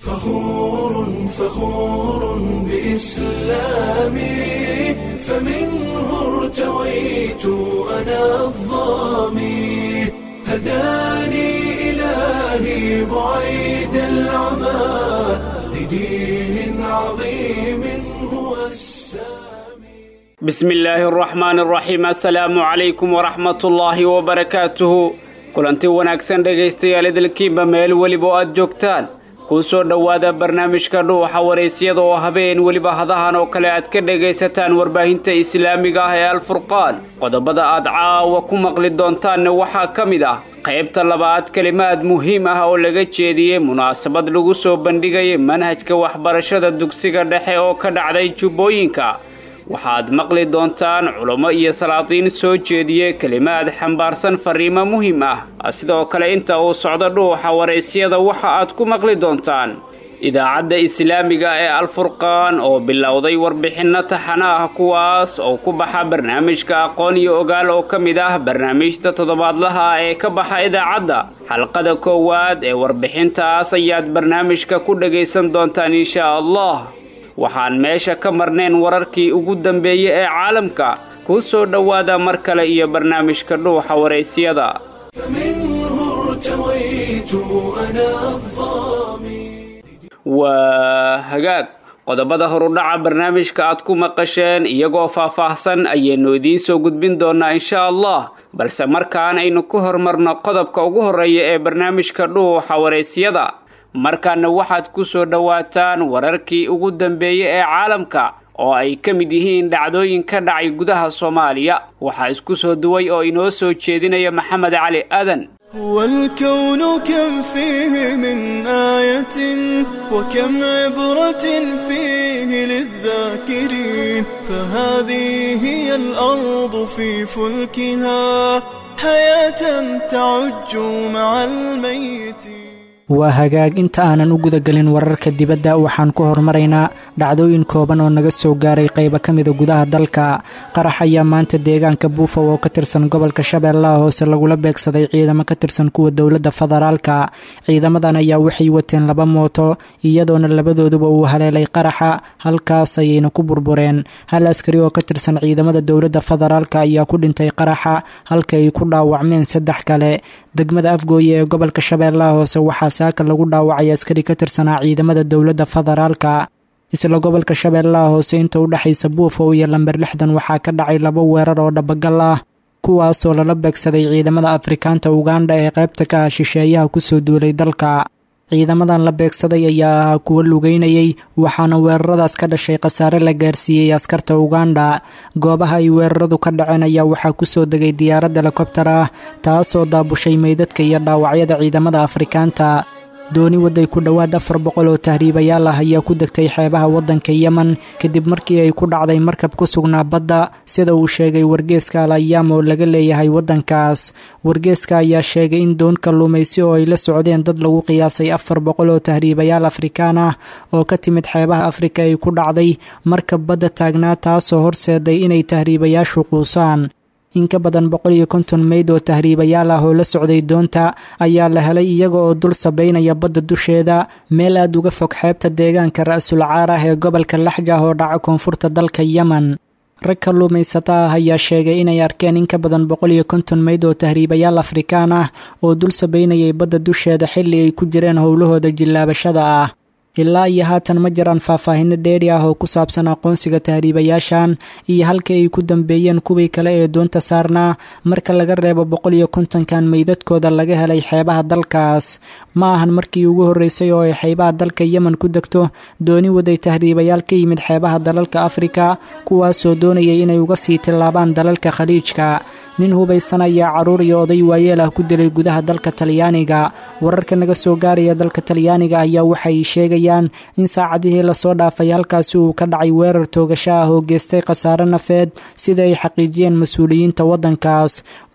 فخور فخور بإسلامي فمنه ارتويت أنا الظامي هداني إلهي بعيد العمى لدين عظيم هو السامي بسم illaahi araxmaan araxiim assalaamu calaykum waraxmatullaahi wabarakaatuhu kulanti wanaagsan dhegaystayaal idilkiinba meel weliba oo aad joogtaan kuu soo dhowaada barnaamijka dhuuxa waraysyada oo habeen weliba hadahan oo kale aad ka dhegaysataan warbaahinta islaamiga ah ee alfurqaan qodobada aad caawa ku maqli doontaanna waxaa ka mid ah qaybta labaad kelimaad muhiim ah oo laga jeediyey munaasabad lagu soo bandhigayay manhajka waxbarashada dugsiga dhexe oo ka dhacday jubbooyinka waxaad maqli doontaan culummo iyo salaatiin soo jeediye kelimaad xambaarsan fariimo muhiim ah sidoo kale inta uu socdo dhuuxa waraysyada waxa aad ku maqli doontaan idaacadda islaamiga ee alfurqaan oo bilowday warbixinno taxana ah kuwaas oo ku baxa barnaamijka aqoon iyo ogaal oo ka mid ah barnaamijta toddobaadlaha ee ka baxa idaacadda xalqada koowaad ee warbixintaas ayaad barnaamijka ku dhagaysan doontaan insha allah waxaan meesha ka marnayn wararkii ugu dambeeyey ee caalamka kuu soo dhowaada mar kale iyo barnaamijka dhuuxa waraysyada فمنه ارتويت أنا الظامي waa hagaag qodobada horudhaca barnaamijka aad ku maqasheen iyagoo faah-faahsan ayaynu idiin soo gudbin doonaa insha allah balse markaan aynu ku hormarno qodobka ugu horreeya ee barnaamijka dhuuxa waraysyada markaana waxaad ku soo dhowaataan wararkii ugu dambeeyey ee caalamka oo ay ka mid yihiin dhacdooyin ka dhacay gudaha soomaaliya waxaa isku soo duway oo inoo soo jeedinaya maxamed cali aadan والكون كم فيه من آية وكم عبرة فيه للذاكرين فهذه هي الأرض في فلكها حياة تعج مع الميتين waa hagaag inta aanan u gudagelin wararka dibadda waxaan ku hormaraynaa dhacdooyin kooban oo naga soo gaaray qaybo ka mida gudaha dalka qarax ayaa maanta deegaanka buufow oo ka tirsan gobolka shabeellaha hoose lagula beegsaday ciidamo ka tirsan kuwa dowladda federaalka ciidamadan ayaa waxay wateen laba mooto iyadoona labadooduba uu haleelay qaraxa halkaas ayayna ku burbureen hal askari oo ka tirsan ciidamada dowladda federaalka ayaa ku dhintay qaraxa halka ay ku dhaawacmeen saddex kale degmada afgooye ee gobolka shabeellaha hoose waxaa saaka lagu dhaawacay askari ka tirsanaa ciidamada dowladda federaalka isla gobolka shabeellaha hoose inta u dhexaysa buufow iyo lamber lixdan waxaa ka dhacay laba weerar oo dhabagal ah kuwaasoo lala beegsaday ciidamada afrikaanta ugandha ee qaybta ka ah shisheeyaha kusoo duulay dalka ciidamadan la beegsaday ayaa ahaa kuwo lugeynayay waxaana weeraradaas ka dhashay khasaare la gaarsiiyey askarta ugandha goobaha ay weeraradu ka dhaceen ayaa waxaa kusoo degay diyaarad helikobtar ah taasoo daabushay meydadka iyo dhaawacyada ciidamada afrikaanta dooni waday ku dhowaad afar boqol oo tahriibayaal ah ayaa ku degtay xeebaha waddanka yemen kadib markii ay ku dhacday markab ku sugnaa badda sida uu sheegay wargeeska al ayaam oo laga leeyahay waddankaas wargeeska ayaa sheegay in doon kalluumaysi oo ay la socdeen dad lagu qiyaasay afar boqol oo tahriibayaal afrikaan ah oo ka timid xeebaha afrika ay ku dhacday markab badda taagnaa taasoo horseeday inay tahriibayaashu quusaan in ka badan boqol iyo konton meyd oo tahriibayaal ah oo la socday doonta ayaa la helay iyaga oo dul sabaynaya badda dusheeda meel aad uga fog xeebta deegaanka ra-sul caar ah ee gobolka laxjah oo dhaca koonfurta dalka yemen rag kalluumaysata ah ayaa sheegay inay arkeen in ka badan boqol iyo konton meyd oo tahriibayaal afrikaan ah oo dul sabaynayay badda dusheeda xilli ay ku jireen howlahooda jillaabashada ah ilaa iyo haatan ma jiraan faahfaahino dheeri ah oo ku saabsan aqoonsiga tahriibayaashan iyo halka ay ku dambeeyeen kuwii kale ee doonta saarnaa marka laga reebo boqol iyo kontonkan meydadkooda laga helay xeebaha dalkaas ma ahan markii ugu horreysay oo ay xeebaha dalka yemen ku degto dooni waday tahriibayaal ka yimid xeebaha dalalka afrika kuwaasoo doonayay inay uga sii tillaabaan dalalka khaliijka nin hubaysan ayaa carruur iyo oday waayeel ah ku dilay gudaha dalka talyaaniga wararka naga soo gaaraya dalka talyaaniga ayaa waxay sheegayaan in saacadihii lasoo dhaafay halkaasi uu ka dhacay weerar toogasho ah oo geystay khasaare nafeed sida ay xaqiijiyeen mas-uuliyiinta waddankaas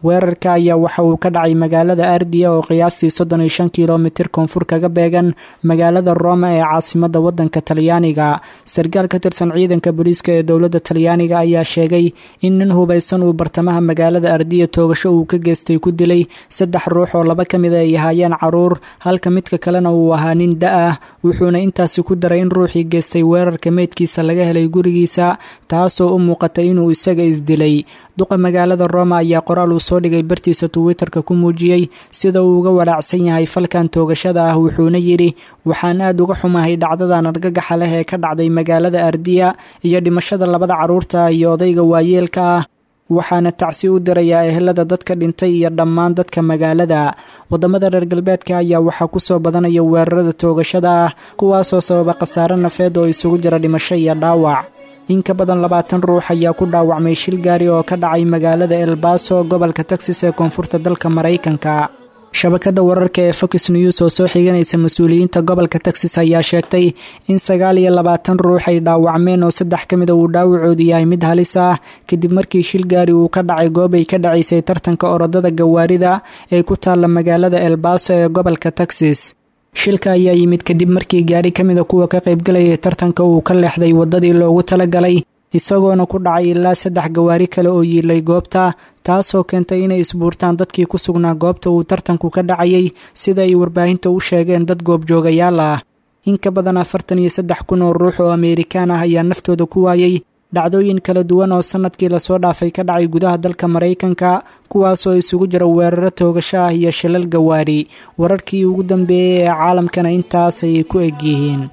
weerarka ayaa waxa uu ka dhacay magaalada ardiya oo qiyaastii soddon iyo shan kilomitir koonfur kaga beegan magaalada roma ee caasimada wadanka talyaaniga sarkaal ka tirsan ciidanka booliiska ee dowladda talyaaniga ayaa sheegay in nin hubaysan uu bartamaha magaalada ardiya toogasho uu ka geystay ku dilay saddex ruux oo laba ka mid ay ahaayeen caruur halka midka kalena uu ahaa nin da-ah wuxuuna intaasi ku daray in ruuxii geystay weerarka meydkiisa laga helay gurigiisa taasoo u muuqatay inuu isaga isdilay duqa magaalada roma ayaa qoraal uu soo dhigay bartiisa twitterka ku muujiyey sida uu uga walaacsan yahay falkan toogashada ah wuxuuna yidhi waxaan aad uga xumahay dhacdadan argagaxa leh ee ka dhacday magaalada ardiya iyo dhimashada labada carruurta iyo odayga waayeelka ah waxaana tacsi u dirayaa ehelada dadka dhintay iyo dhammaan dadka magaalada wadamada reer galbeedka ayaa waxaa kusoo badanaya weerarada toogashada ah kuwaasoo sababa khasaare nafeed oo isugu jira dhimasho iyo dhaawac in ka badan labaatan ruux ayaa ku dhaawacmay shil gaari oo ka dhacay magaalada elbaso gobolka texas ee koonfurta dalka maraykanka shabakada wararka ee fox news oo soo xiganaysa mas-uuliyiinta gobolka texas ayaa sheegtay in sagaal iyo labaatan ruux ay dhaawacmeen oo saddex ka mida uu dhaawacoodu yahay mid halis ah kadib markii shil gaari uu ka dhacay goob ay ka dhacaysay tartanka orodada gawaarida ee ku taalla magaalada elbaso ee gobolka texas shilka ayaa yimid kadib markii gaari ka mida kuwa ka qaybgalayay tartanka uu ka leexday waddadii loogu talagalay isagoona ku dhacay ilaa saddex gawaari kale oo yiilay goobta taasoo keentay inay isbuurtaan dadkii ku sugnaa goobta uu tartanku ka dhacayay sida ay warbaahinta u sheegeen dad goobjoogayaal ah in ka badan afartan iyo saddex kun oo ruux oo ameerikaan ah ayaa naftooda ku waayay dhacdooyin kala duwan oo sanadkii lasoo dhaafay ka dhacay gudaha dalka maraykanka kuwaasoo isugu jira weeraro toogasho ah iyo shilal gawaari wararkii ugu dambeeyey ee caalamkana intaas ayay ku egyihiin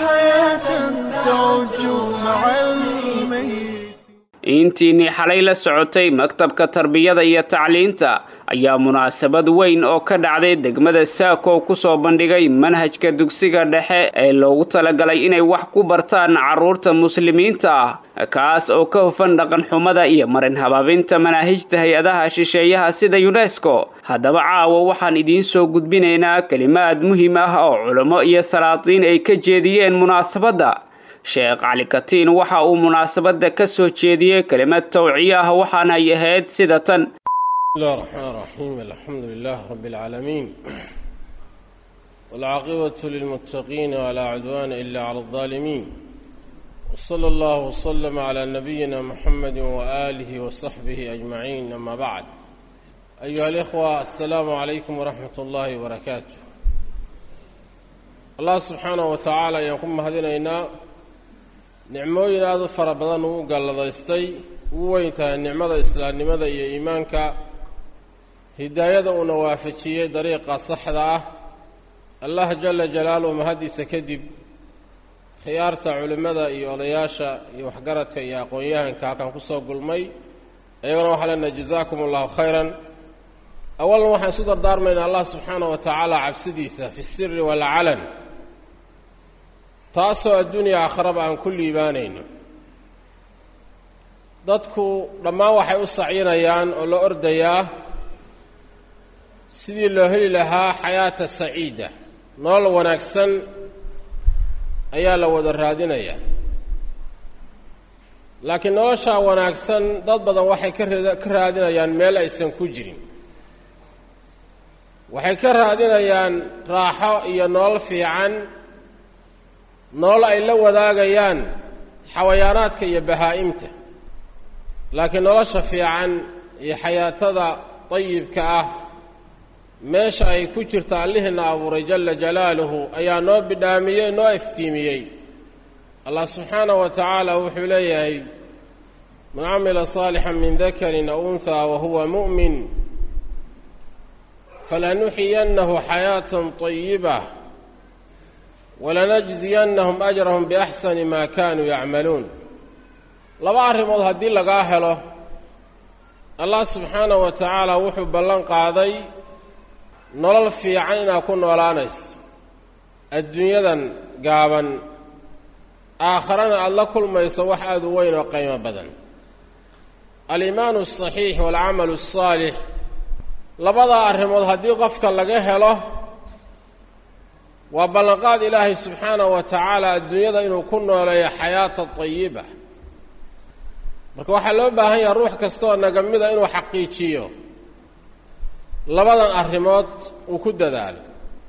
intiinii xalay la socotay maktabka tarbiyada iyo tacliinta ayaa munaasabad weyn oo ka dhacday degmada saako ku soo bandhigay manhajka dugsiga dhexe ee loogu talagalay inay wax ku bartaan carruurta muslimiinta ah kaas oo ka hufan dhaqanxumada iyo marin habaabinta manaahijta hay-adaha shisheeyaha sida yunesko haddaba caawa waxaan idiin soo gudbinaynaa kelimaad muhiim ah oo culummo iyo salaatiin ay ka jeediyeen munaasabadda sheekh cali katiin waxa uu munaasabadda ka soo jeediyey kelimad tawciye ah waxaana ay ahayd sida tan bismillahi raxmaan raxiim alxamdu lilah rabi اlcaalamiin wاlcaaqibatu lilmuttaqiina walaa cudwaana ila cala اlظaalimiin wsala allahu wslama cla nabiyina muxamadi waaalihi wasaxbihi ajmaciin ama bacd ayuha alikhwa assalaamu calaykum waraxmat اllahi wbarakaatu allah subxaanaه wa tacaala ayaan ku mahadinaynaa nicmooyin aada u fara badan uu galladaystay ugu weyn tahay nicmada islaamnimada iyo iimaanka hidaayada uuna waafajiyey dariiqa saxda ah allah jala jalaaluhu mahaddiisa kadib khiyaarta culimmada iyo odayaasha iyo waxgaradka iyo aqoon-yahanka halkan kusoo gulmay iyagana waxaa leenahay jazaakum allahu khayran awalan waxaan isu dardaarmaynaa allah subxaana wa tacaala cabsidiisa fi siri walcalan taasoo adduuniya aakharaba aan ku liibaanayno dadku dhammaan waxay u sacyinayaan oo la ordayaa sidii loo heli lahaa xayaata saciida nolol wanaagsan ayaa la wada raadinayaa laakiin noloshaa wanaagsan dad badan waxay ka ra ka raadinayaan meel aysan ku jirin waxay ka raadinayaan raaxo iyo nolol fiican nolol ay la wadaagayaan xawayaanaadka iyo bahaa'imta laakiin nolosha fiican iyo xayaatada dayibka ah meesha ay ku jirta allihiina abuuray jala jalaaluhu ayaa noo bidhaamiyey noo iftiimiyey allah subxaanahu wa tacaala wuxuu leeyahay man camila saalixan min dakarin aw unhaa wa huwa mu'min falanuxiyannahu xayaatan طayiba walanajziyannahum ajrahum biaxsani maa kaanuu yacmaluun laba arrimood haddii lagaa helo allah subxaanahu wa tacaala wuxuu ballan qaaday nolol fiican inaad ku noolaanayso adduunyadan gaaban aakharana aada la kulmayso wax aada u weyn oo qiimo badan aliimaanu asaxiix waalcamalu asaalix labadaa arrimood haddii qofka laga helo waa ballanqaad ilaahay subxaanahu wa tacaala adduunyada inuu ku nooleeyo xayaata tayiba marka waxaa loo baahan yaha ruux kastaoo nagamida inuu xaqiijiyo labadan arrimood uu ku dadaalay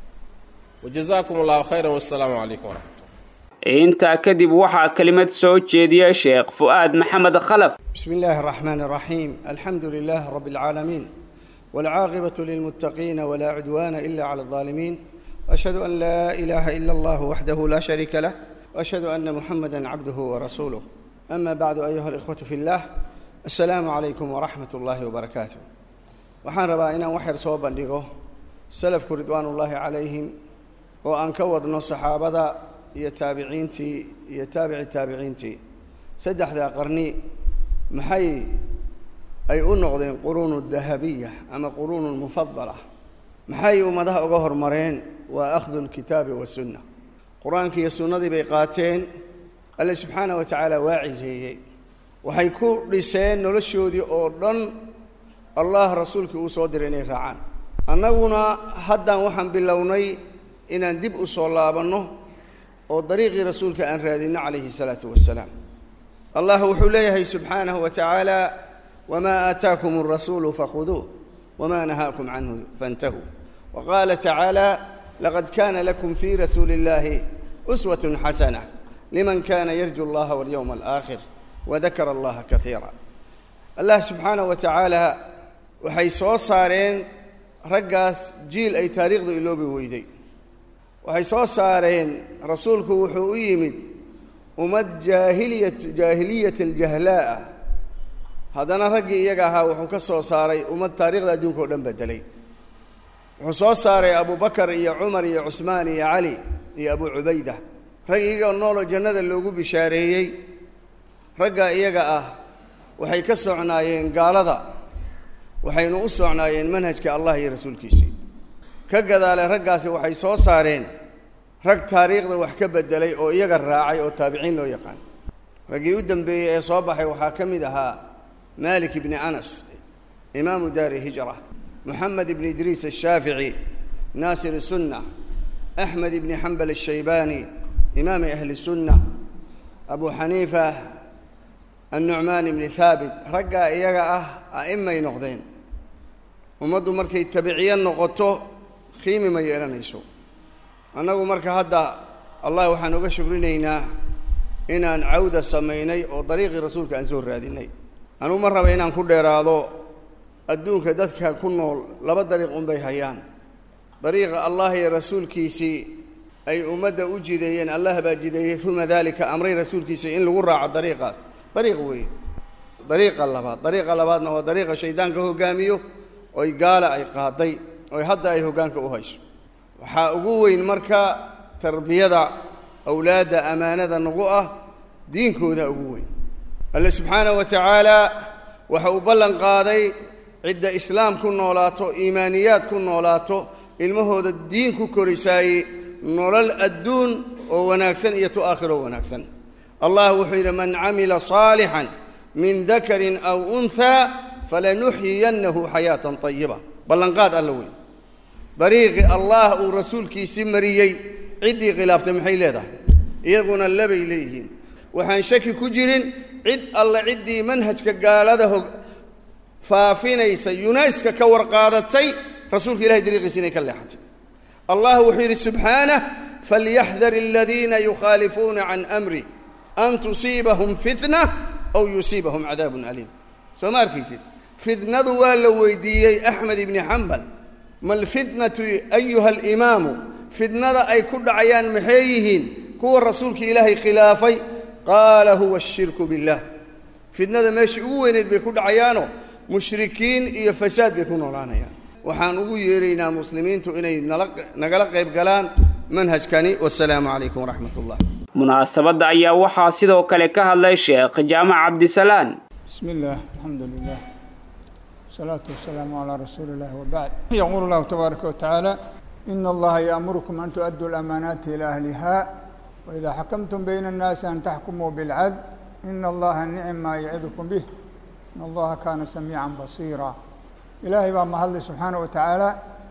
wajazaakum allahu khayran wassalaamu calaykum waraxmat intaa kadib waxaa kelimad soo jeediya sheekh fu'aad maxamed khalaf بسم الله الرحمن الرحيم الحمد لله رب العالمين والعاقبة للمتقين ولا عدوان إلا على الظالمين وأشهد أن لا إله إلا الله وحده لا شريك له وأشهد أن محمدا عبده ورسوله أما بعد أيها الإخوة في الله السلام عليكم ورحمة الله وبركاته waxaan rabaa inaan wax yar soo bandhigo salafku ridwaanullaahi calayhim oo aan ka wadno saxaabada iyo taabiciintii iyo taabici taabiciintii saddexdaa qarni maxay ay u noqdeen quruunu dahabiya ama quruunu mufadala maxay ummadaha uga hormareen waa akhdu lkitaabi wasunna qur-aankii iyo sunnadii bay qaateen alle subxaanah wa tacaala waa ciseeyey waxay ku dhiseen noloshoodii oo dhan allah rasuulkii uu soo diray inay raacaan annaguna haddan waxaan bilownay inaan dib u soo laabanno oo dariiqii rasuulka aan raadinno calayhi salaatu wasalaam allah wuxuu leeyahay subxaanahu wa tacaala wamaa aataakum alrasuulu fakhuduuh wamaa nahaakum canhu fantahuu wa qaala tacaala laqad kaana lakum fii rasuuli illahi uswatun xasana liman kana yarju allaha walyowma alaakhir wadakara allaha kaiira allah subxaanahu wa tacaala waxay soo saareen raggaas jiil ay taariikhdu iloobi weyday waxay soo saareen rasuulku wuxuu u yimid ummad jaahiliyat jaahiliyat aljahlaa'a haddana raggii iyaga ahaa wuxuu ka soo saaray ummad taariikhda adduunka o dhan bedelay wuxuu soo saaray abubakar iyo cumar iyo cusmaan iyo cali iyo abu cubayda rag iyagoo nooloo jannada loogu bishaareeyey raggaa iyaga ah waxay ka socnaayeen gaalada waxaynu u socnaayeen manhajka allah iyo rasuulkiisii ka gadaale raggaasi waxay soo saareen rag taariikhda wax ka bedelay oo iyaga raacay oo taabiciin loo yaqaan raggii u dambeeyey ee soo baxay waxaa ka mid ahaa malik ibni anas imaamu daari hijra moxamed ibni idriis ashaafici naasir sunna axmed ibni xambal ashaybaani imaami ahli sunna abu xaniifa annucmaan ibni haabit raggaa iyaga ah a'imay noqdeen ummaddu markay tabiciyo noqoto qiimi ma yeelanayso annagu marka hadda allah waxaan uga shukrinaynaa inaan cawda samaynay oo dariiqii rasuulka aan soo raadinay anuu ma raba inaan ku dheeraado adduunka dadka ku nool laba dariiq unbay hayaan dariiqa allah iyo rasuulkiisii ay ummadda u jideeyeen allah baa jideeyey uma dalika amray rasuulkiisii in lagu raaco dariiqaas dariiq weeye dariiqa labaad dariiqa labaadna waa dariiqa shaydaanka hogaamiyo oy gaala ay qaaday oy hadda ay hoggaanka u hayso waxaa ugu weyn marka tarbiyada awlaadda ammaanada nagu ah diinkooda ugu weyn alle subxaanahu wa tacaala waxa uu ballan qaaday cidda islaam ku noolaato iimaaniyaad ku noolaato ilmahooda diin ku korisaaye nolol adduun oo wanaagsan iyo tu aakhiroo wanaagsan allah wuxuu yidhi man camila saalixan min dakarin aw unhaa falanuxyiyannahu xayaatan tayiba ballanqaad alla weyn dariiqii allah uu rasuulkiisii mariyey ciddii khilaaftay maxay leedahay iyaguna labay leeyihiin waxaan shaki ku jirin cid alle ciddii manhajka gaalada hog faafinaysa yunayska ka warqaadatay rasuulka ilahay dariiqiisi inay ka leexatay allah wuxuu yidhi subxaanah falyaxdar aladiina yukhaalifuuna can amri an tusiibahum fitna aw yusiibahum cadaabun aliim soo ma arkaysid fitnadu waa la weydiiyey axmed ibni xambal ma alfitnatu ayuha alimaamu fitnada ay ku dhacayaan maxay yihiin kuwa rasuulka ilaahay khilaafay qaala huwa ashirku billah fitnada meeshai ugu weyneyd bay ku dhacayaanoo mushrikiin iyo fasaad bay ku noolaanayaan waxaan ugu yeeraynaa muslimiintu inay nala nagala qayb galaan manhajkani wasalaamu calaykum waraxmat ullah munaasabadda ayaa waxaa sidoo kale ka hadlay sheekh jaamac cabdisalaan بسم الله الحمد لله والصلاة والسلام على رسول الله وبعد يقول الله تبارك وتعالى إن الله يأمركم أن تؤدوا الأمانات إلى أهلها وإذا حكمتم بين الناس أن تحكموا بالعدل إن الله نعم ما يعظكم به إن الله كان سميعا بصيرا إلهي بقى مهل سبحانه وتعالى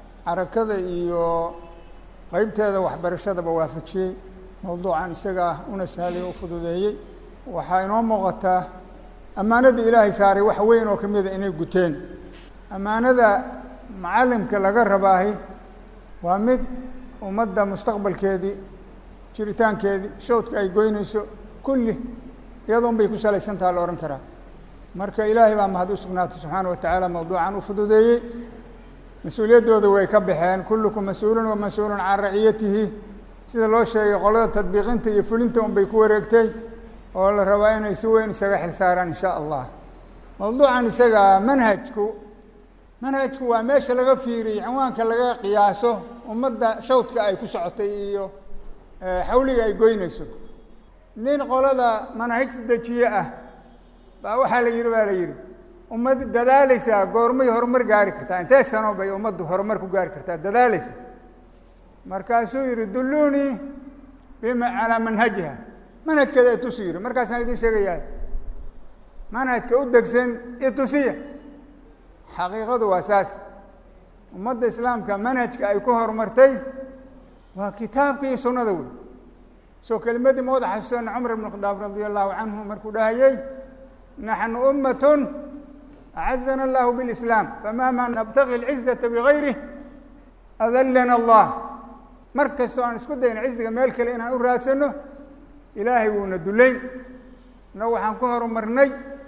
حركة إيو qaybteeda waxbarashadaba waafajiyey mowduucan isaga ah una sahlay u fududeeyey waxaa inoo muuqataa ammaanada ilaahay saaray wax weyn oo ka mida inay guteen ammaanada macallimka laga rabaahi waa mid ummadda mustaqbalkeedii jiritaankeedii shawdka ay goynayso kulli iyadoon bay ku salaysan taha la odhan karaa marka ilaahay baa mahad u sugnaatay subxaana wa tacaala mawduucan u fududeeyey mas-uuliyaddooda way ka baxeen kullukum mas-uulun wa mas-uulun can raciyatihi sida loo sheegay qolada tadbiiqinta iyo fulinta un bay ku wareegtay oo la rabaa inay si weyn isaga xil saaraan in sha allah mawduucan isaga manhajku manhajku waa meesha laga fiiriyey cinwaanka laga qiyaaso ummadda shawdka ay ku socotay iyo xawliga ay goynayso nin qolada manaahigta dejiye ah baa waxaa la yidhi baa la yidhi ummad dadaalaysaa goormay horumar gaari kartaa intee sano bay ummaddu horumar ku gaari kartaa dadaalaysa markaasuu yidhi dulluunii bima calaa manhajiha manhajkeeda itusi yidhi markaasaan idin sheegayaa manhajka u degsan itusiya xaqiiqadu waa saas ummadda islaamka manhajka ay ku horumartay waa kitaabka iyo sunnada wey soo kelimadii ma wada xasuusana cumar ibn khadaab radia allahu canhu markuu dhahayey naxnu ummatun acazana allahu bilislaam famahma nabtaqi alcizata bigayrih adallana allah mar kastoo aan isku dayno ciziga meel kale inaan u raadsano ilaahay wuuna dullayn innagu waxaan ku horumarnay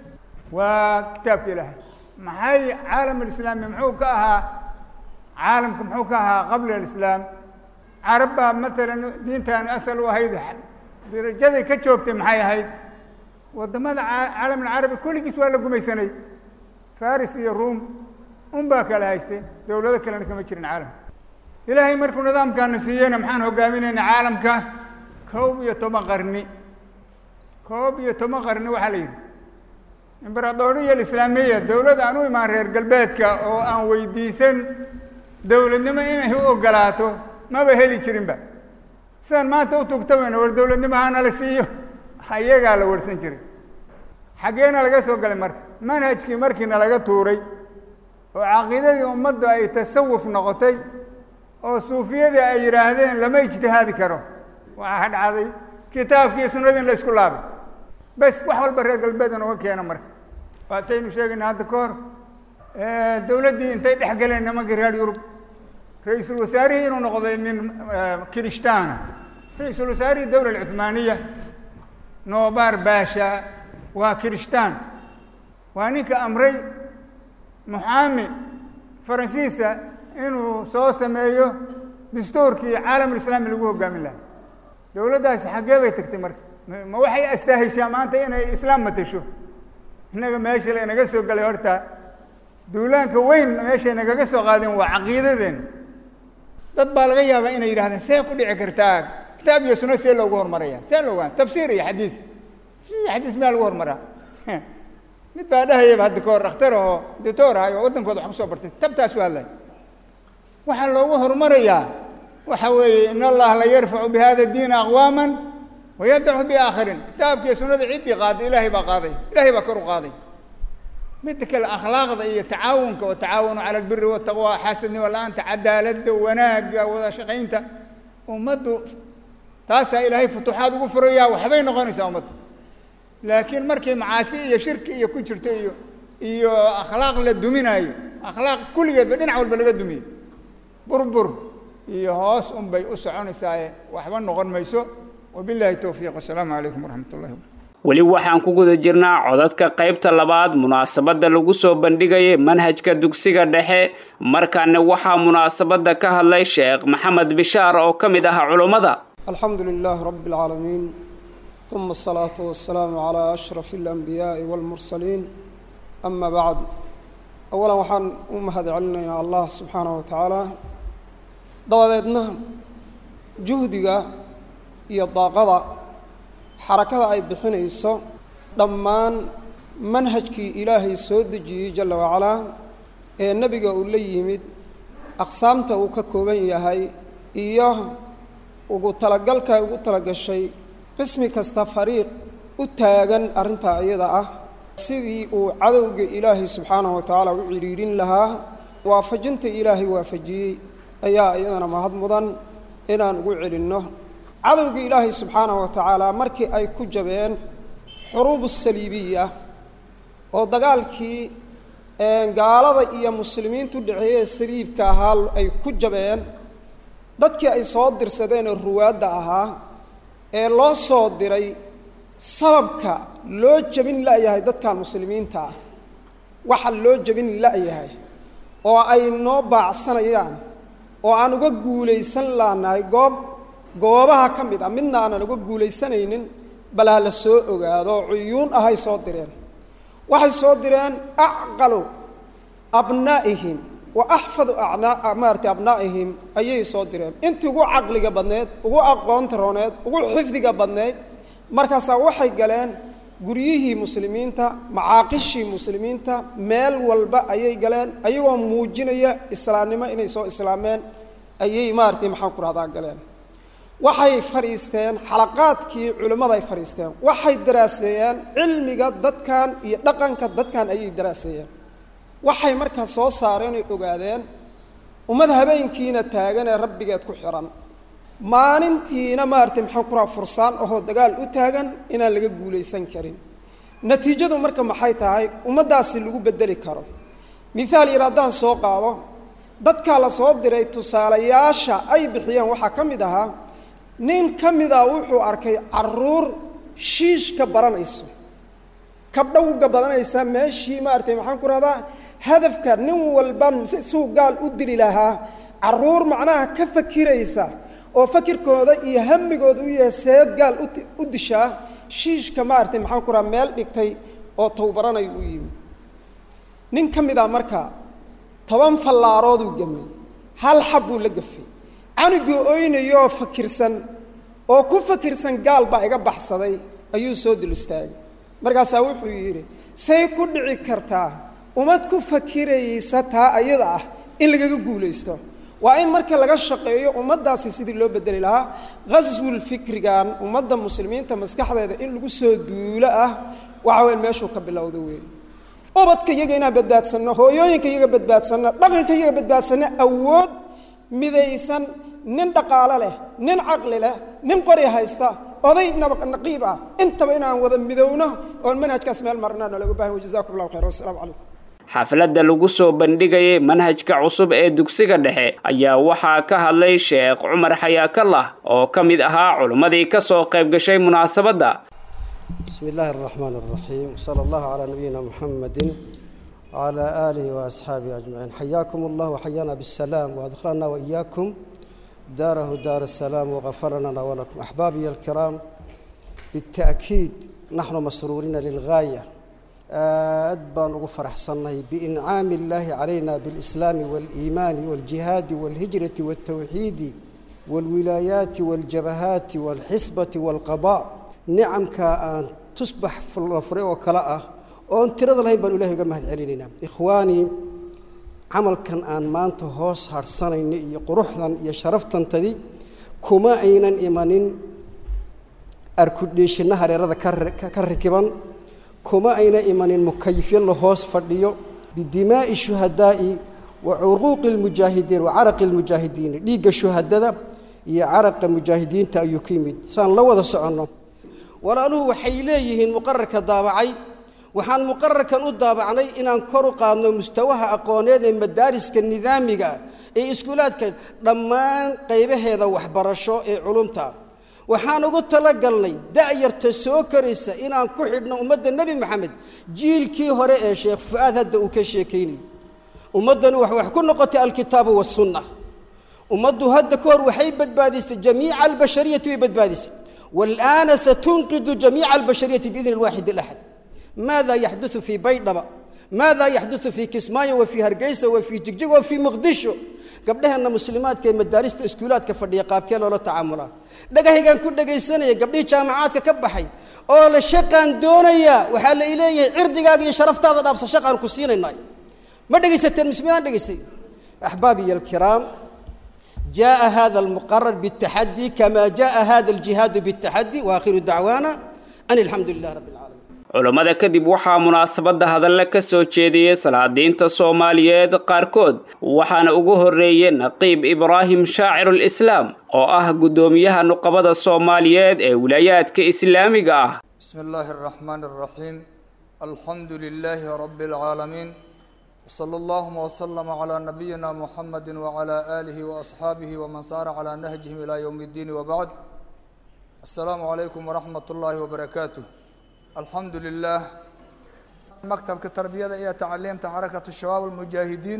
waa kitaabka ilaahay maxay caalam alislaami muxuu ka ahaa caalamka muxuu ka ahaa qabla alislaam carab baa matalan diintaani asal u ahayd darajaday ka joogtay maxay ahayd waddamada caalam alcarabi kulligiis waa la gumaysanay faris iyo ruom un baa kala haystay dowlado kalena kama jirin caalamka ilaahay markuu nidaamkaana siiyeyna maxaan hogaaminayna caalamka koob iyo toban qarni koob iyo toban qarni waxaa la yidhi imberadooriya alislaamiya dowlad aan u imaan reer galbeedka oo aan weydiisan dowladnimo inay u ogolaato maba heli jirinba sidaan maanta u tugtabayna war dowladnimo hana la siiyo ayagaa la warsan jiray xaggeena laga soo galay marka manhajkii markiina laga tuuray oo caqiidadii ummaddu ay tasawuf noqotay oo suufiyadii ay yidhaahdeen lama ijtihaadi karo waxaa dhacday kitaabkii sunnadii in la isku laabay bes wax walba reer galbeeda nooga keena marka waataynu sheegayna hadda ka hor dowladdii intay dhex galeen nimankii reer yurub ra-iisul wasaarihii inuu noqday nin kirishtaana ra-iisul wasaarihii dowla alcuthmaaniya noobar baasha waa kirishtaan waa ninka amray muxaami faransiisa inuu soo sameeyo dastuurkii caalamulislaami lagu hogaamin lahaa dowladdaasi xaggee bay tagtay marka ma waxay astaahishaa maanta inay islaam matasho innaga meesha la inaga soo galay horta duulaanka weyn meeshay nagaga soo qaadeen waa caqiidadeen dad baa laga yaabaa inay yidhahdeen see ku dhici kartaa kitaab iyo sunno see loogu horumaraya see looga tafsiir iyo xadiis xadiis miyaa lagu horumaraa mid baa dhahayaba hadda ka hor dhakhtar oo doctor ahay oo waddankooda wax kusoo bartay tabtaas u hadlay waxaa loogu horumarayaa waxa weeye in allaha la yarfacu bi hada diina aqwaaman wayadacu biaakharin kitaabkiiyo sunnada ciddii qaaday ilaahay baa qaaday ilaahay baa kor u qaaday midda kale akhlaaqda iyo tacaawunka oo tacaawanu cala albiri wataqwa xaasadnimo la-aanta cadaaladda wanaagga wada shaqaynta ummaddu taasaa ilaahay futuuxaad ugu furayaa waxbay noqonaysaa ummaddu laakiin markay macaasi iyo shirki iyo ku jirto iyo iyo akhlaaq la duminaayo akhlaaq kulligeedba dhinac walba laga dumiyo burbur iyo hoos un bay u soconaysaaye waxba noqon mayso wabillahi towfiiq wasalaamu calaykum waraxmat ullahi wabarakatu weli waxaan ku guda jirnaa codadka qaybta labaad munaasabadda lagu soo bandhigayay manhajka dugsiga dhexe markaana waxaa munaasabadda ka hadlay sheekh maxamed bishaar oo ka mid ah culummada alxamdu lilah rabi اlcaalamiin uma asalaatu wasalaamu calaa ashraf اlanbiyaaءi wاlmursaliin ama bacd awalan waxaan u mahad celinaynaa allah subxaanaه wa tacaala dabadeedna juhdiga iyo daaqada xarakada ay bixinayso dhammaan manhajkii ilaahay soo dejiyey jalla wacalaa ee nebiga uu la yimid aqsaamta uu ka kooban yahay iyo ugu talagalka ay ugu talagashay qismi kasta fariiq u taagan arrintaa iyada ah sidii uu cadowga ilaahay subxaanahu wa tacaala u cidhiidhin lahaa waafajinta ilaahay waafajiyey ayaa iyadana mahad mudan inaan ugu celinno cadowga ilaahay subxaanahu wa tacaala markii ay ku jabeen xuruubu saliibiya oo dagaalkii gaalada iyo muslimiintu dhexeeye saliibka ahaa ay ku jabeen dadkii ay soo dirsadeen oo ruwaadda ahaa ee loo soo diray sababka loo jebin la-yahay dadkan muslimiinta ah waxa loo jebin la-yahay oo ay noo baacsanayaan oo aan uga guulaysan laanahay goob goobaha ka mid ah midna aanan uga guulaysanaynin bal ha la soo ogaado oo cuyuun ahay soo direen waxay soo direen acqalu abnaa'ihim wa axfadu acnaa maarata abnaa'ihim ayay soo direen intii ugu caqliga badneed ugu aqoonta rooneed ugu xifdiga badneyd markaasaa waxay galeen guryihii muslimiinta macaaqishii muslimiinta meel walba ayay galeen ayagoo muujinaya islaamnimo inay soo islaameen ayay maaratay maxaan ku rahdaa galeen waxay fadhiisteen xalaqaadkii culimmada ay fadhiisteen waxay daraaseeyeen cilmiga dadkan iyo dhaqanka dadkan ayay daraaseeyeen waxay markaa soo saareen oy ogaadeen ummad habeenkiina taagan ee rabbigeed ku xihan maalintiina maaratay maxaan ku raha fursaan ahoo dagaal u taagan inaan laga guulaysan karin natiijadu marka maxay tahay ummaddaasi lagu beddeli karo mithaal yar haddaan soo qaado dadkaa la soo diray tusaalayaasha ay bixiyeen waxaa ka mid ahaa nin ka mida wuxuu arkay caruur shiishka baranayso kabdhowga badanaysa meeshii maaratay maxaan ku rahdaa hadafka nin walba suu gaal u dili lahaa caruur macnaha ka fakiraysa oo fakirkooda iyo hamigooda u yahay seed gaal u dishaa shiishka maaratay maxaan ku rahaa meel dhigtay oo towbaranay u yimi nin ka mid a marka toban fallaarooduu gemay hal xab buu la gafay canugii oynayooo fakirsan oo ku fakirsan gaal baa iga baxsaday ayuu soo dul istaagay markaasaa wuxuu yidhi say ku dhici kartaa ummad ku fakiraysa taa ayada ah in lagaga guulaysto waa in marka laga shaqeeyo ummaddaasi sidii loo bedeli lahaa ghaswul fikrigan ummadda muslimiinta maskaxdeeda in lagu soo duulo ah waxa weyn meeshuu ka bilowda weeye ubadka iyaga inaan badbaadsanno hooyooyinka iyaga badbaadsanno dhaqanka iyaga badbaadsanno awood midaysan nin dhaqaalo leh nin caqli leh nin qori haysta oday naqiib ah intaba inaan wada midowno oon manhajkaas meel marnaana lagu bahan jazakum allahu khayr wasalaamu calaykum xafladda lagu soo bandhigayay manhajka cusub ee dugsiga dhexe ayaa waxaa ka hadlay sheekh cumar xayaakallah oo ka mid ahaa culimmadii ka soo qayb gashay munaasabadda بسم الله الرحمن الرحيم وصلى الله على نبينا محمد وعلى آله وأصحابه أجمعين حياكم الله وحيانا بالسلام وأدخلنا وإياكم داره دار السلام وغفر لنا ولكم أحبابي الكرام بالتأكيد نحن مسرورين للغاية أدبان وغفر حصنه بإنعام الله علينا بالإسلام والإيمان والجهاد والهجرة والتوحيد والولايات والجبهات والحسبة والقضاء nicamka aan tusbax la furay oo kale ah oon tirada lahayn baan ilahay uga mahad celinaynaa ikhwaanii camalkan aan maanta hoos harsanayno iyo quruxdan iyo sharaftantadi kuma aynan imanin arkudhiishinna hareerada ka rikiban kuma ayna imanin mukayifyo la hoos fadhiyo bidimaa'i shuhadaa'i wa curuuqi lmujaahidiin wa caraqi lmujaahidiin dhiigga shuhadada iyo caraqa mujaahidiinta ayuu ka yimid saan la wada soconno walaaluhu waxay leeyihiin muqararka daabacay waxaan muqararkan u daabacnay inaan kor u qaadno mustawaha aqooneed ee madaariska nidaamiga ee iskuulaadka dhammaan qaybaheeda waxbarasho ee culumta waxaan ugu talagalnay da'yarta soo koraysa inaan ku xidhno ummadda nebi maxamed jiilkii hore ee sheekh fu-aad hadda uu ka sheekaynayay ummaddanu wax wax ku noqotay alkitaabu wasunna ummaddu hadda ka hor waxay badbaadisay jamiica albashariyati way badbaadisay والآن ستنقذ جميع البشرية بإذن الواحد الأحد ماذا يحدث في بيضبة ماذا يحدث في كسماية وفي هرقيسة وفي جقجق وفي مقدشو قبلها أن مسلمات كي مدارس اسكولات كفردية قابكين ولا تعاملات دقاهي كان كل دقاهي سنة قبلها جامعات ككبحي oo la shaqaan doonaya waxaa la ileeyahay cirdigaaga iyo sharaftaada dhaabsa shaqaan ku siinaynay ma dhegaysateen mismidaan dhegaystay axbaabiya alkiraam جاء هذا المقرر بالتحدي كما جاء هذا الجهاد بالتحدي واخر دعوانا ان الحمد لله رب العالمين culammada kadib waxaa munaasabadda hadalle ka soo jeediyey salaadiinta soomaaliyeed qaarkood waxaana ugu horreeyey naqiib ibraahim shaacirul islaam oo ah guddoomiyaha nuqabada soomaaliyeed ee wilaayaadka islaamiga ah بسم الله الرحمن الرحيم الحمد لله رب العالمين وصلى اللهم وسلم على نبينا محمد وعلى آله وأصحابه ومن سار على نهجهم إلى يوم الدين وبعد السلام عليكم ورحمة الله وبركاته الحمد لله مكتبka tarbiyada iyo tacliimta xarakatu shabaab almujaahidiin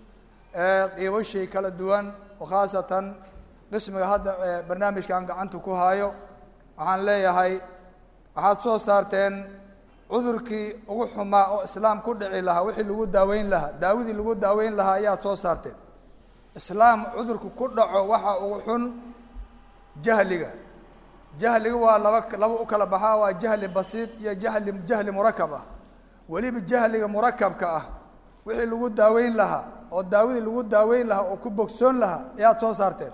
ee qiibo shay kala duwan oo khaasatan qismiga hadda barnaamijkan gacanta ku hayo waxaan leeyahay waxaad soo saarteen cudurkii ugu xumaa oo islaam ku dhici lahaa wixii lagu daaweyn lahaa daawadii lagu daaweyn lahaa ayaad soo saarteen islaam cudurku ku dhaco waxa ugu xun jahliga jahliga waa laba laba u kala baxaa waa jahli basiid iyo jahli jahli murakab ah weliba jahliga murakabka ah wixii lagu daaweyn lahaa oo daawadii lagu daaweyn lahaa oo ku bogsoon lahaa ayaad soo saarteen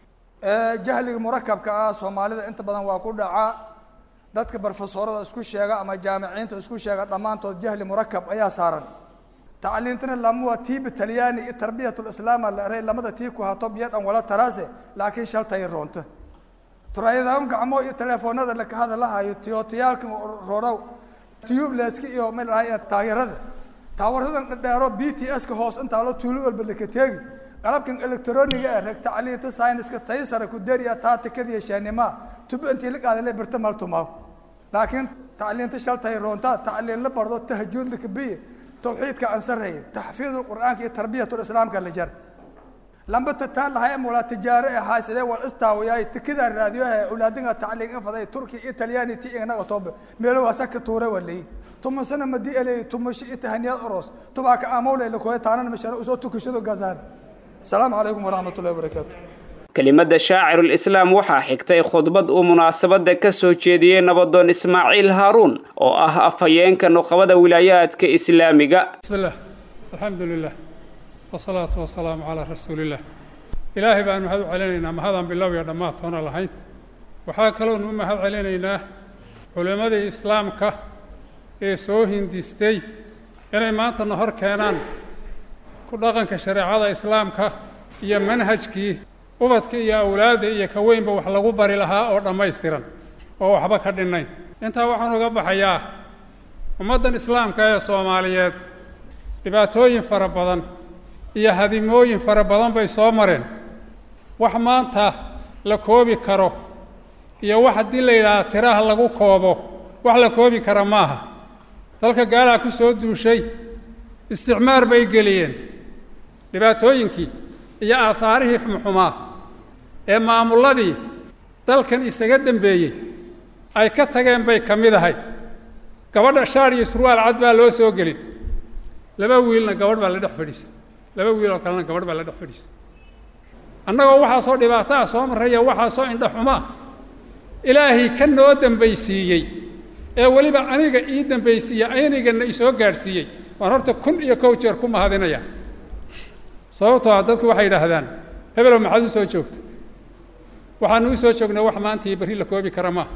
jahliga murakabka ah soomaalida inta badan waa ku dhacaa dadka barofesorada isku sheega ama jaamiciinta isku sheega dhammaantood jahli murakab ayaa saaran tacliintana lama waa tiiba talyaani iyo tarbiyat lislaama la eray lamada tii ku hato biyo dhan wala taraase laakiin shaltay roonto turaayadahan gacmo iyo telefoonada laka hadalahayo tiyotiyaalka roodhow tubleska iyo malahay taageerada taawaradan dhadheero b t s ka hoos intaa loo tuulo walba laka teegi qalabkan electroniga ah reg tacliinta sayniska taysara ku deriya taatikadiya shaanimaa tubo intii la qaadale birta maltumaaw laakiin tacliinta shaltay roontaa tacliin la bardo tahjuud lakabiye tawxiidka ansaraya taxfiid qur'aanka iyo tarbiyat islaamka la jar lamba tataa lahay mula tijaare ee haysadee wal istaawiyaay tikida raadiyo ee ulaadinga tacliin infaday turki iyo talyaani ti inaga toobe meelo waasa ka tuure walay tumasana madi elay tumashi itahaniyad oros tubaka amawle la kooy taanan mashara usoo tukashado gazaan asalaamu calaykum waraxmat ullahi wabarakaatu kelimada shaacirulislaam waxaa xigtay khudbad uu munaasabadda ka soo jeediyey nabadoon ismaaciil haaruun oo ah afhayeenka nuqabada wilaayaadka islaamiga bismillah alxamdu lilah wasalaatu wasalaamu calaa rasuuliillah ilaahay baan mahad u celinaynaa mahadaan bilow iyo dhammaad toona lahayn waxaa kaloonu u mahad celinaynaa culimmadii islaamka ee soo hindistay inay maantana hor keenaan ku dhaqanka shareecada islaamka iyo manhajkii ubadka iyo awlaadda iyo ka weynba wax lagu bari lahaa oo dhammaystiran oo waxba ka dhinnayn intaa waxaan uga baxayaa ummaddan islaamka ee soomaaliyeed dhibaatooyin fara badan iyo hadimooyin fara badan bay soo mareen wax maanta la koobi karo iyo wax haddii la yidhaaha tiraha lagu koobo wax la koobi kara maaha dalka gaalaa ku soo duushay isticmaar bay geliyeen dhibaatooyinkii iyo aahaarihii xumxumaa ee maamulladii dalkan isaga dembeeyey ay ka tageen bay ka mid ahay gabadha shaar iyo surwaal cad baa loo soo gelin laba wiilna gabadh baa la dhex fadhiisay laba wiil oo kalena gabadh baa la dhex fadhiisay annagoo waxaasoo dhibaato ah soo marraya waxaasoo indha xumaa ilaahay ka noo dembaysiiyey ee weliba aniga ii dembaysiiye aynigana isoo gaadhsiiyey waan horta kun iyo kow jeer ku mahadinaya sababtoo ah dadku waxay yidhaahdaan hebelow maxaad u soo joogta waxaanu u soo joognaa wax maanta iyo berri la koobi kara maaha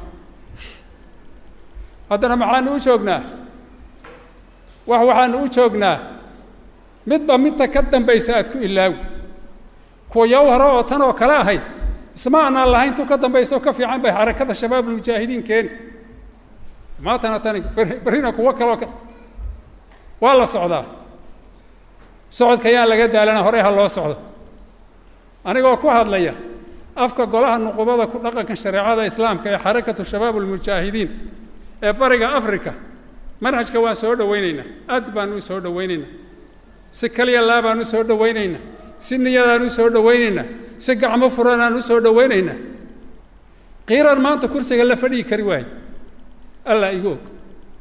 haddana maxaanu u joognaa wax waxaanu u joognaa midba midta ka dambaysa aad ku ilaawi kuwa yow hore oo tan oo kale ahayd isma anaan lahayn tu ka dambaysa oo ka fiican bay xarakada shabaabulmujaahidiin keeni maantana tani berrina kuwo kaloo ka waa la socdaa socodka yaan laga daalana horey ha loo socdo anigoo ku hadlaya afka golaha nuqubada ku dhaqanka shareecada islaamka ee xarakatu shabaab ulmujaahidiin ee bariga africa manhajka waan soo dhowaynaynaa aad baan u soo dhowaynaynaa si kaliya laa baan u soo dhowaynaynaa si niyadaan u soo dhowaynaynaa si gacmo furanaan u soo dhowaynaynaa qiiran maanta kursiga la fadhigi kari waayo allah igu og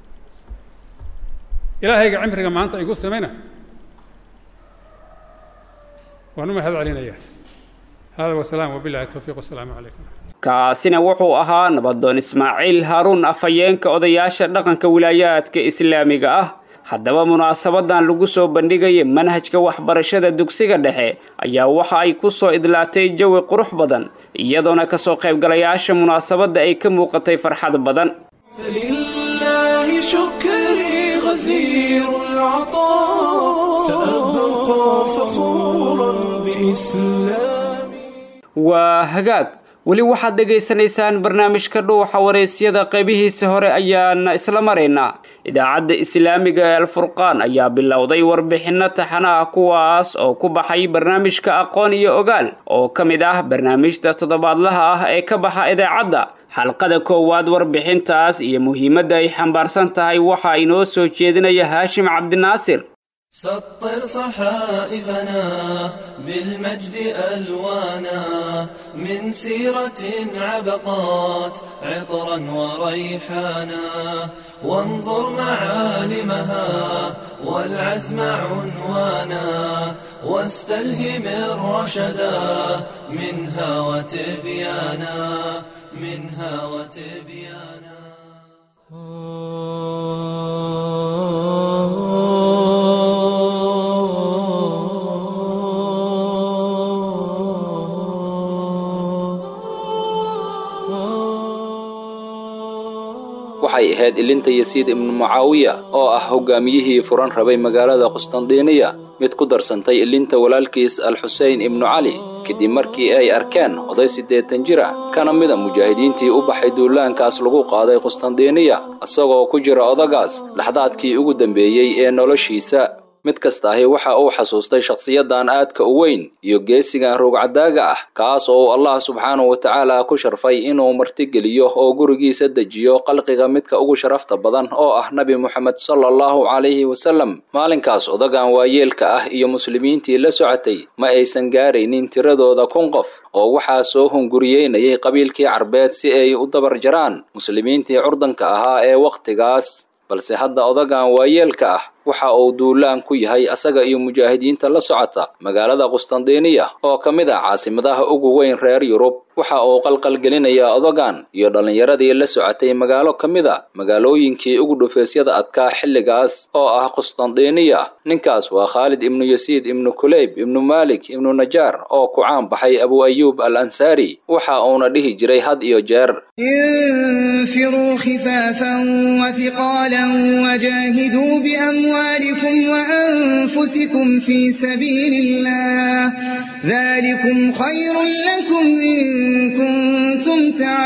ilaahayga cimriga maanta igu samayna waan u mahad celinayaa hada wasalaam wabilahi towfiiq wasalaamu calaykum kaasina wuxuu ahaa nabadoon ismaaciil haaruun afhayeenka odayaasha dhaqanka wilaayaadka islaamiga ah haddaba munaasabadan lagu soo bandhigaya manhajka waxbarashada dugsiga dhexe ayaa waxa ay ku soo idlaatay jawi qurux badan iyadoona kasoo qaybgalayaasha munaasabadda ay ka muuqatay farxad badan فلله شكري غزير العطاء سأبقى فخورا بإسلامي waa hagaag weli waxaad dhegaysanaysaan barnaamijka dhuuxa waraysyada qaybihiisa hore ayaana isla maraynaa idaacadda islaamiga ee alfurqaan ayaa bilowday warbixinno taxana ah kuwaas oo ku baxay barnaamijka aqoon iyo ogaal oo ka mid ah barnaamijta toddobaadlaha ah ee ka baxa idaacadda xalqada koowaad warbixintaas iyo muhiimadda ay xambaarsan tahay waxaa inoo soo jeedinaya haashim cabdinaasir سطر صحائفنا بالمجد ألوانا من سيرة عبقات عطرا وريحانا وانظر معالمها والعزم عنوانا واستلهم الرشدا منها وتبيانا منها وتبيانا waxay ahayd ilinta yasiid ibnu mucaawiya oo ah hogaamiyihii furan rabay magaalada qustandiiniya mid ku darsantay ilinta walaalkiis alxusein ibnu cali kadib markii ay arkeen oday siddeetan jir ah kana mida mujaahidiintii u baxay duulaankaas lagu qaaday qustandiiniya isagoo ku jira odagaas laxdaadkii ugu dambeeyey ee noloshiisa mid kasta ahi waxa uu xasuustay shakhsiyadan aadka u weyn iyo geesigan ruugcadaaga ah kaas oo uu allah subxaanahu watacaala ku sharfay inuu martigeliyo oo gurigiisa dejiyo qalqiga midka ugu sharafta badan oo ah nebi moxamed sala allahu calayhi wasallam maalinkaas odagan waayeelka ah iyo muslimiintii la socotay ma aysan gaaraynin tiradooda kun qof oo waxaa soo hunguriyeynayay qabiilkii carbeed si ay u dabar jaraan muslimiintii curdanka ahaa ee wakhtigaas balse hadda odagan waayeelka ah waxa uu duulaan ku yahay asaga iyo mujaahidiinta la socota magaalada qustandiiniya oo ka mid ah caasimadaha ugu weyn reer yurub waxa uu qalqalgelinayaa odagan iyo dhallinyaradii la socotay magaalo ka mid a magaalooyinkii ugu dhufaysyada adkaa xilligaas oo ah qustandiiniya ninkaas waa khaalid ibnu yasiid ibnu kuleyb ibnu maalik ibnu najaar oo ku caan baxay abu ayuub al ansaari waxa uuna dhihi jiray had iyo jeer انفروا خفافا وثقالا وجاهدوا بأموالكم وأنفسكم في سبيل الله ذلكم خير لكم إن كنتم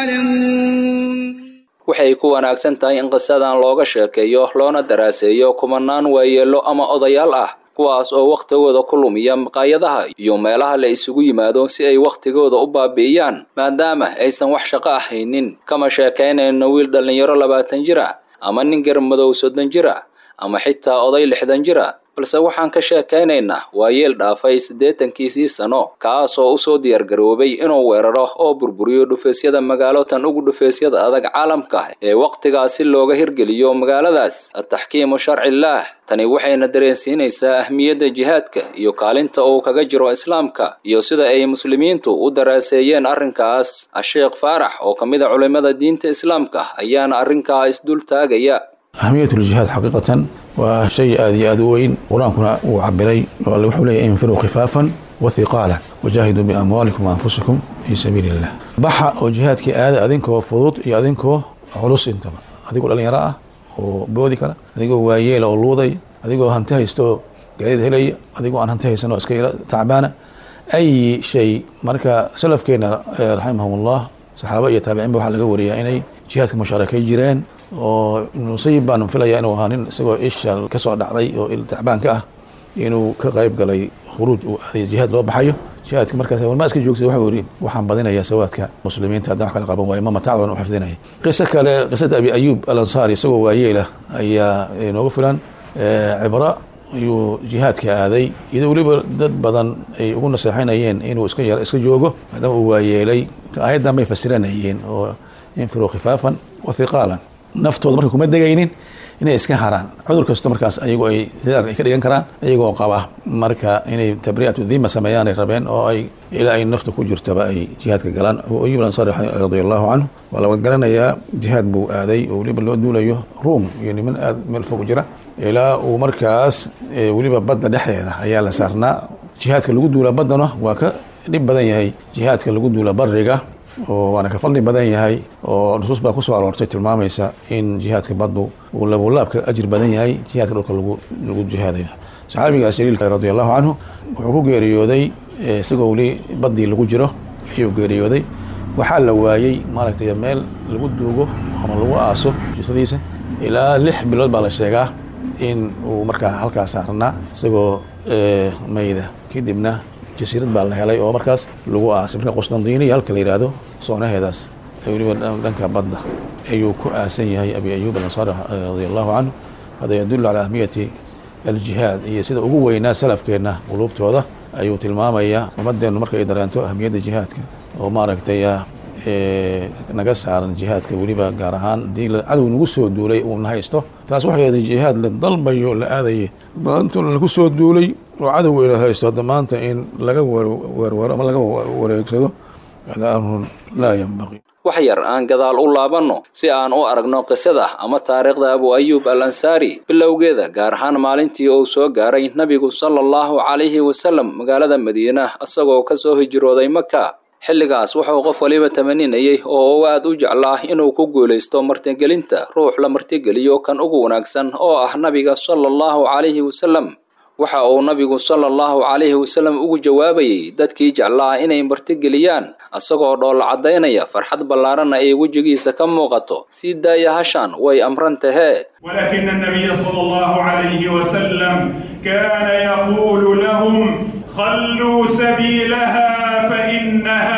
تعلمون waxay ku wanaagsan tahay in qisadan looga sheekeeyo loona daraaseeyo kumanaan waayeello ama odayaal ah kuwaas oo wakhtigooda ku lumiya maqaayadaha iyo meelaha la isugu yimaado si ay wakhtigooda u baabi'iyaan maadaama aysan wax shaqo ahaynin kama sheekaynayno wiil dhallinyaro labaatan jir ah ama nin garmadow soddon jir ah ama xitaa oday lixdan jir ah balse waxaan ka sheekaynaynaa waa yeel dhaafay siddeetankiisii sano kaas oo usoo diyaargaroobay inuu weeraro oo burburiyo dhufaysyada magaalo tan ugu dhufaysyada adag caalamka ee wakhtigaas si looga hirgeliyo magaaladaas ataxkiimu sharcillaah tani waxayna dareensiinaysaa ahmiyadda jihaadka iyo kaalinta uu kaga jiro islaamka iyo sida ay muslimiintu u daraaseeyeen arrinkaas asheekh faarax oo ka mid a culimmada diinta islaamka ayaana arrinkaa isdul taagaya أهمية الجهاد حقيقة وشيء آدي آدوين قرآنكنا وعبري وحول انفروا خفافا وثقالا وجاهدوا بأموالكم وأنفسكم في سبيل الله بحا وجهاد كي آدي أذنكو فضوط أذنكو علوس انتما أذنكو لأن يرى وبودي كلا أذنكو واييل أو لوضي أذنكو هنتهي استو قاعد هلي أذنكو أن هنتهي سنو اسكيرا تعبانة أي شيء مركا سلف كينا رحمهم الله صحابة يتابعين بوحا لقا وريا إني جهادك مشاركة جيران oo nusayib baan filaya inuu ahaa nin isagoo isha kasoo dhacday oo tacbaanka ah inuu ka qayb galay khuruuj uu aaday jihaad loo baxayo jihaadka markaas warmaa iska joogtay waxau yidhi waxaan badinayaa sawaadka muslimiinta haddaan wax kala qaban waayo ma matacdan u xifdinaya qiso kale qisada abi ayuub al ansaari isagoo waayeelah ayaa inooga filan cibra ayuu jihaadka aaday iyadoo weliba dad badan ay ugu naseexanayeen inuu iska yar iska joogo maadaama uu waayeelay aayaddan bay fasiranayeen oo infiruu khifaafan wa hiqaalan naftooda marka kuma degaynin inay iska haraan cudur kasto markaas ayagu ay sidaar ay ka dhigan karaan iyagoo qaba marka inay tabri'atu dhima sameeyaan ay rabeen oo ay ilaa ay nafta ku jirtaba ay jihaadka galaan ayub ansari radia allahu canhu waa laga garanayaa jihaad buu aaday oo weliba loo duulayo ruum iyo niman aad meel fog jira ilaa uu markaas weliba badda dhexdeeda ayaa la saarnaa jihaadka lagu duula baddana waa ka dhib badan yahay jihaadka lagu duula bariga oo waana ka fadli badan yahay oo nusuus baa kusoo aroortay tilmaamaysa in jihaadka baddu uu labulaabka ajir badan yahay jihaadka dhulka lagu lagu jihaadayo saxaabigaas jaliilka radi allahu canhu wuxuu ku geeriyooday isagoo weli baddii lagu jiro ayuu geeriyooday waxaa la waayey maaragtay meel lagu duugo ama lagu aaso jisadiisa ilaa lix bilood baa la sheegaa in uu markaa halkaas saarnaa isagoo mayda kadibna jasiirad baa la helay oo markaas lagu aasay marka qustandiniya halka la yidhaahdo soonaheedaas weliba dhanka badda ayuu ku aasan yahay abi ayuub alansaari radia allahu canhu hada yadullu calaa ahmiyati aljihaad iyo sida ugu weynaa salafkeenna quluubtooda ayuu tilmaamayaa ummadeennu markay dareento ahmiyadda jihaadka oo maaragtay naga saaran jihaadka weliba gaar ahaan hadii cadow nagu soo duulay uuna haysto taas waxay ahayd jihaad la dalbayo la aadayay maanta lagu soo duulay oo cadow ina haysto hadda maanta in laga weerwero ama laga wareegsado hada amrun laa yanbaqi wax yar aan gadaal u laabanno si aan u aragno qisada ama taariikhda abu ayuub al ansaari bilowgeeda gaar ahaan maalintii uu soo gaaray nebigu sala allahu calayhi wasalam magaalada madiina isagoo ka soo hijrooday maka xilligaas wuxuu qof waliba tamaninayay oo uu aad u jeclaa inuu ku guulaysto martigelinta ruux la martigeliyo kan ugu wanaagsan oo ah nabiga sala allahu calayhi wasalam waxa uu nabigu sala allahu calayhi wasalam ugu jawaabayey dadkii jeclaa inay martigeliyaan isagoo dhoolla caddaynaya farxad ballaaranna ay wejigiisa ka muuqato sii daaya hashaan way amran tahee ولكن النبي صلى الله عليه وسلم كان يقول لهم خلوا سبيلها فإنها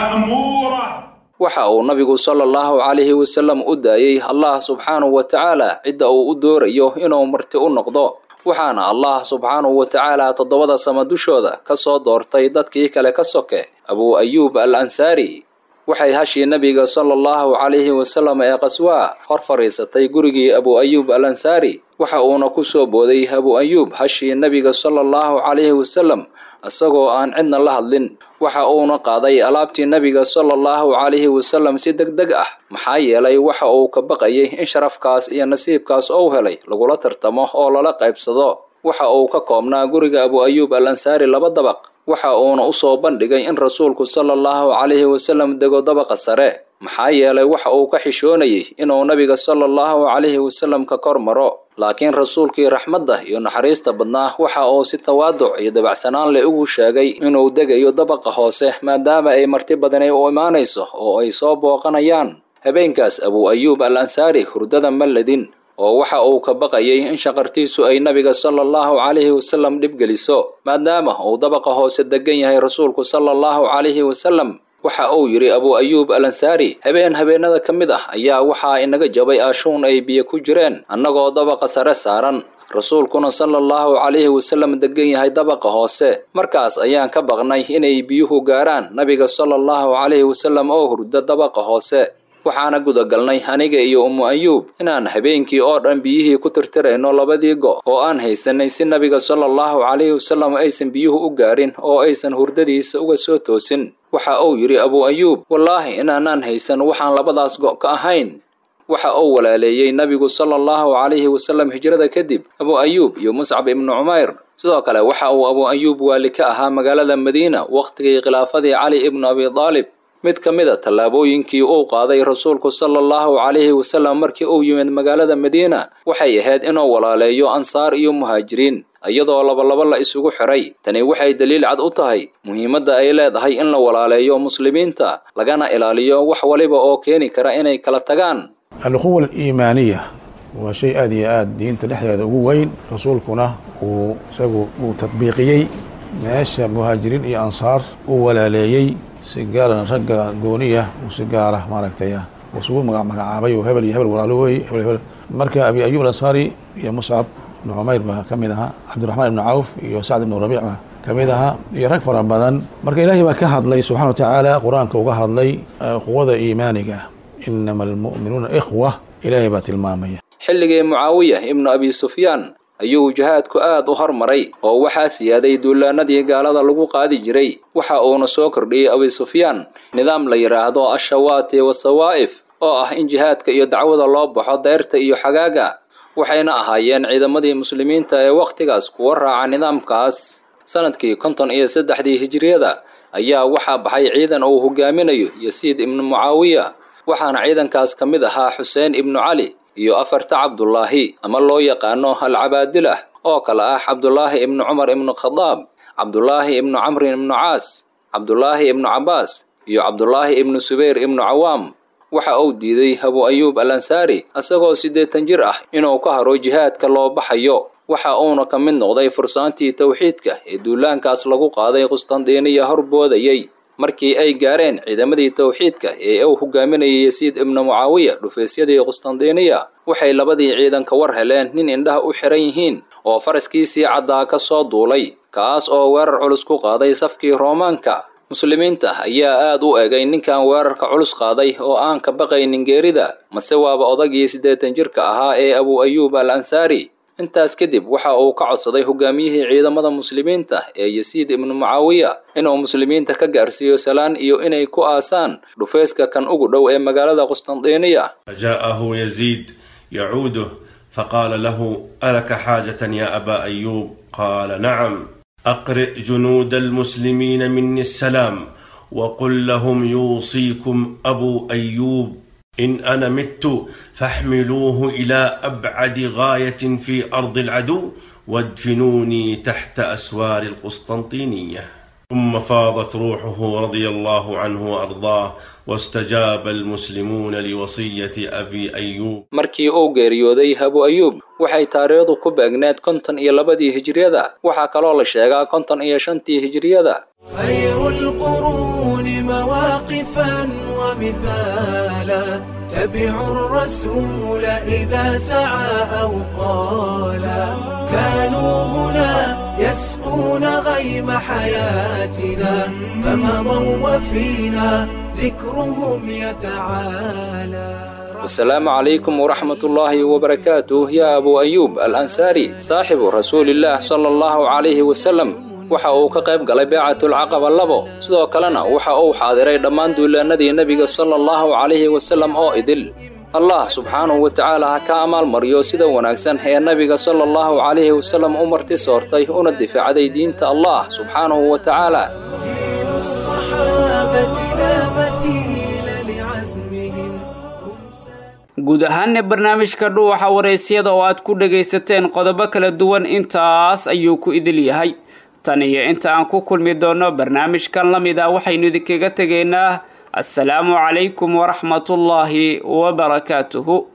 مأمورة waxa uu nabigu sala allahu calayhi wasalam u daayey allah subxaanahu wa tacaala cidda uu u doorayo inuu marti u noqdo waxaana allah subxaanahu wa tacaala toddobada sama dushooda ka soo doortay dadkii kale ka soke abuu ayuub al ansaari waxay hashii nebiga sala allahu calayhi wasalam ee qaswaa hor fadhiisatay gurigii abuu ayuub al ansaari waxa uuna ku soo booday abuu ayuub hashii nebiga sala allahu calayhi wasalam isagoo aan cidna la hadlin waxa uuna qaaday alaabtii nebiga sala allahu calayhi wasalam si deg deg ah maxaa yeelay waxa uu ka baqayay in sharafkaas iyo nasiibkaas ou helay lagula tartamo oo lala qaybsado waxa uu ka koobnaa guriga abuu ayuub al ansaari laba dabaq waxa uuna u soo bandhigay in rasuulku sala allahu calayhi wasalam dego dabaqa sare maxaa yeelay waxa uu ka xishoonayay inuu nabiga sala allahu calayhi wasalam ka kor maro laakiin rasuulkii raxmadda iyo naxariista badnaa waxa uu si tawaaduc iyo dabacsanaan leh ugu sheegay inuu degayo dabaqa hoose maadaama ay marti badani u imaanayso oo ay soo booqanayaan habeenkaas abuu ayuub al ansaari hurdada ma ledin oo waxa uu ka baqayay in shaqartiisu ay nabiga sala allahu calayhi wasalam dhib geliso maadaama uu dabaqa hoose degan yahay rasuulku sala allahu calayhi wasalam waxa uu yidhi abuu ayuub al ansaari habeen habeenada ka mid ah ayaa waxaa inaga jabay aashuun ay biyo ku jireen annagoo dabaqa sare saaran rasuulkuna sala allahu calayhi wasalam degan yahay dabaqa hoose markaas ayaan ka baqnay inay biyuhu gaaraan nabiga sala allahu calayhi wasalam oo hurda dabaqa hoose waxaana gudagalnay aniga iyo ummu ayuub inaan habeenkii oo dhan biyihii ku tirtirayno labadii go' oo aan haysanay si nabiga sala allahu calayhi wasalam aysan biyuhu u gaarin oo aysan hurdadiisa uga soo toosin waxa uu yidhi abuu ayuub wallaahi inaanaan haysan waxaan labadaas go' ka ahayn waxa uu walaaleeyey nabigu sala allahu calayhi wasalam hijrada kadib abuu ayuub iyo muscab ibnu cumayr sidoo kale waxa uu abuu ayuub waali ka ahaa magaalada madiina wakhtigii khilaafadii cali ibnu abi daalib mid ka mid a tallaabooyinkii uu qaaday rasuulku sala allahu calayhi wasalam markii uu yimid magaalada madiina waxay ahayd inuu walaaleeyo ansaar iyo muhaajiriin iyadoo labalaba la isugu xiray tani waxay daliil cad u tahay muhiimadda ay leedahay in la walaaleeyo muslimiinta lagana ilaaliyo wax waliba oo keeni kara inay kala tagaan alquwa aliimaaniya waa shay aad iyo aad diinta dhexdeeda ugu weyn rasuulkuna uu isagu uu tadbiiqiyey meesha muhaajiriin iyo ansaar uu walaaleeyey si gaarana ragga gooniya uu si gaara maaragtay isugu magacaabay oo hebel iyo hebel walaalo wey hebel hebel marka abi ayuub alansaari iyo muscab ibnu cumayr baa ka mid ahaa cabdiraxmaan ibnu cawf iyo sacd ibnu rabiic baa ka mid ahaa iyo rag fara badan marka ilaahay baa ka hadlay subxana wa tacaala qur-aanka uga hadlay quwada iimaaniga inama almu'minuuna ikhwa ilaahay baa tilmaamaya xilligii mucaawiya ibnu abi sufyaan ayuu jihaadku aad u hormaray oo waxaa siyaaday duulaanadii gaalada lagu qaadi jiray waxa uuna soo kordhiyey abi sufyaan nidaam la yidhaahdo ashawaati wasawaa'if oo ah in jihaadka iyo dacwada loo baxo deyrta iyo xagaaga waxayna ahaayeen ciidamadii muslimiinta ee wakhtigaas kuwa raaca nidaamkaas sanadkii konton iyo saddexdii hijiriyada ayaa waxaa baxay ciidan uu hogaaminayo yasiid ibnu mucaawiya waxaana ciidankaas ka mid ahaa xuseen ibnu cali iyo afarta cabdulaahi ama loo yaqaano alcabaadilah oo kale ah cabdulaahi ibnu cumar ibnu khadaab cabdulaahi ibnu camrin ibnu caas cabdulaahi ibnu cabbaas iyo cabdulaahi ibnu subayr ibnu cawaam waxa uu diiday abu ayuub al ansaari isagoo siddeetan jir ah inuu ka haro jihaadka loo baxayo waxa uuna ka mid noqday fursaantii towxiidka ee duulaankaas lagu qaaday qustandiiniya horboodayey markii ay gaareen ciidamadii towxiidka ee uu hogaaminayay yasiid ibnu mucaawiya dhufaysyadii qustandiiniya waxay labadii ciidan ka war heleen nin indhaha u xiran yihiin oo faraskiisii caddaa ka soo duulay kaas oo weerar culus ku qaaday safkii roomaanka muslimiinta ayaa aad u egay ninkan weerarka culus qaaday oo aan ka baqaynin geerida mase waaba odagii siddeetan jirka ahaa ee abu ayuub al ansaari intaas kadib waxa uu ka codsaday hogaamiyihii ciidamada muslimiinta ee yasiid ibnu mucaawiya inuu muslimiinta ka gaarsiiyo salaan iyo inay ku aasaan dhufayska kan ugu dhow ee magaalada qustandiiniya فجاءه يزيد يعوده فقال له ألك حاجة يا أبا أيوب قال نعم أقرئ جنود المسلمين مني السلام وقل لهم يوصيكم أبو أيوب إن أنا مت فاحملوه إلى أبعد غاية في أرض العدو وادفنوني تحت أسوار القسطنطينية ثم فاضت روحه رضي الله عنه وأرضاه واستجاب المسلمون لوصية أبي أيوب markii uu geeriyooday abu ayuub waxay taariikhdu ku beegneed konton iyo labadii hijriyada waxaa kaloo la sheegaa konton iyo shantii hijriyada خير القرون مواقفا ومثالا تبعوا الرسول إذا سعى أو قالا كانوا هنا يسقون غيم حياتنا فمضوا وفينا ذكرهم يتعالى والسلام عليكم ورحمة الله وبركاته يا أبو أيوب الأنصاري صاحب رسول الله صلى الله عليه وسلم waxa uu ka qayb galay beecatulcaqaba labo sidoo kalena waxa uu xaadiray dhammaan duulaanadii nebiga sala allahu calayhi wasallam oo idil allah subxaanahu wa tacaala ha ka amaalmariyo sida wanaagsan ee nebiga sala allahu calayhi wasallam u marti soortay una difaacday diinta allah subxaanahu wa tacaala الصحابة لا مثيل لعزمهم guud ahaanna barnaamijka dhuuxa waraysyada oo aad ku dhagaysateen qodobo kala duwan intaas ayuu ku idil yahay tan iyo inta aan ku kulmi doonno barnaamijkan la mid ah waxaynu idinkaga tegaynaa assalaamu calaykum waraxmatullaahi wabarakaatuhu